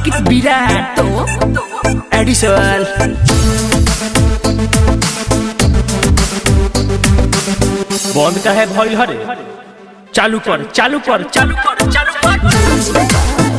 अंकित विराट एडिसल बंद का है भइल हरे चालू कर चालू कर चालू कर चालू कर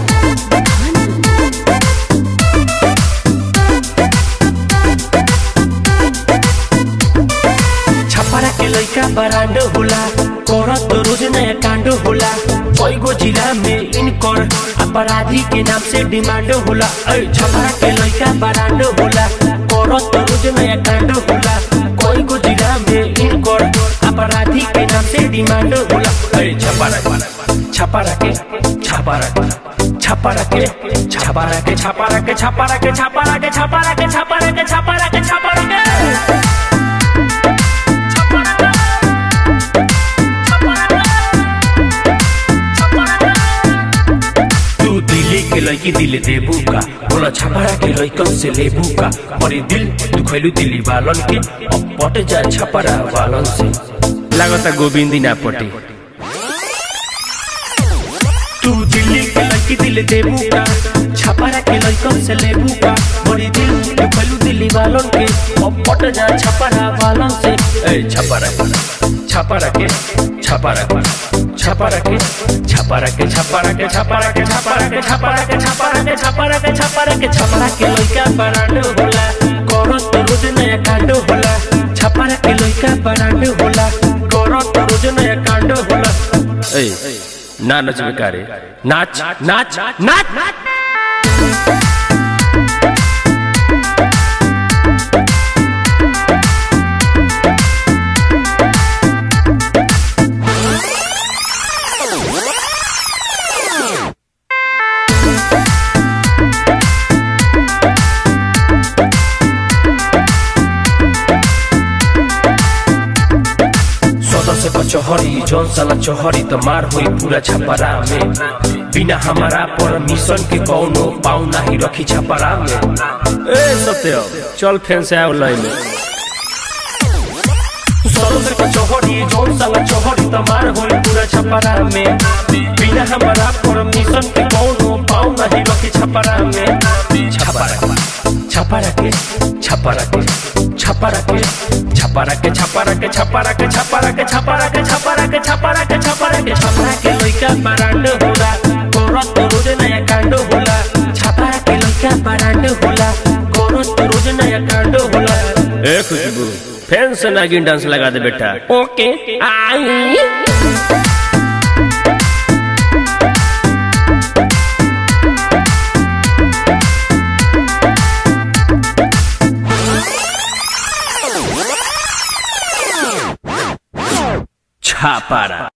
छपरा के लइका बरांडो होला करत रोज नया कांडो होला कईगो जिला में इनकर अपराधी के नाम से डिमांड होला ऐ छपरा के लइका बरांडो होला करत रोज नया कांडो होला कईगो जिला में इनकर अपराधी के नाम से डिमांड होला ऐ छपरा छपरा के छपरा छपरा के छपरा के छपरा के छपरा के छपरा के छपरा के छपरा के छपरा के छपरा के तू दिल्ली के लड़की दिल देबू का बोला छपरा के लड़कन से लेबू का मरी दिल तू खैलू दिल्ली वालन के अब पट जा छपरा वालन से लागता गोविंदी ना पटे तू दिल्ली के लड़की दिल देबू का छपरा के लड़कन से लेबू का मरी दिल तू खैलू दिल्ली वालन के अब पट जा छपरा वालन से ए छपरा छपरा के छपरा छपरा के छपरा के छपरा के छपरा के छपरा के छपरा के छपरा के छपरा के छपरा के छपरा के लइका बरांड होला करत रोज नया कांड होला छपरा के लइका बरांड होला करत रोज नया कांड होला ए ना नचबे कारे नाच नाच नाच नाच सदस्य को चोहरी जौन साला चोहरी तो मार हुई पूरा छपरा में बिना हमारा परमिशन के कौनो पाऊ नाही रखी छपरा में ए सत्य चल फैन से आओ लाइन में सदस्य को चोहरी जौन साला चोहरी तो मार हुई पूरा छपरा में बिना हमारा परमिशन के कौनो पाऊ नाही रखी छपरा में छपरा छपरा के छपरा के छपरा के छपरा के छपरा के छपरा के छपरा के छपरा के छपरा के छपरा के छपरा के छपरा के लइका बरांड होला करत रोज नया कांड होला छपरा के लइका बरांड होला करत रोज नया कांड होला ए खुशबू फैन से नागिन डांस लगा दे बेटा ओके आई छापारा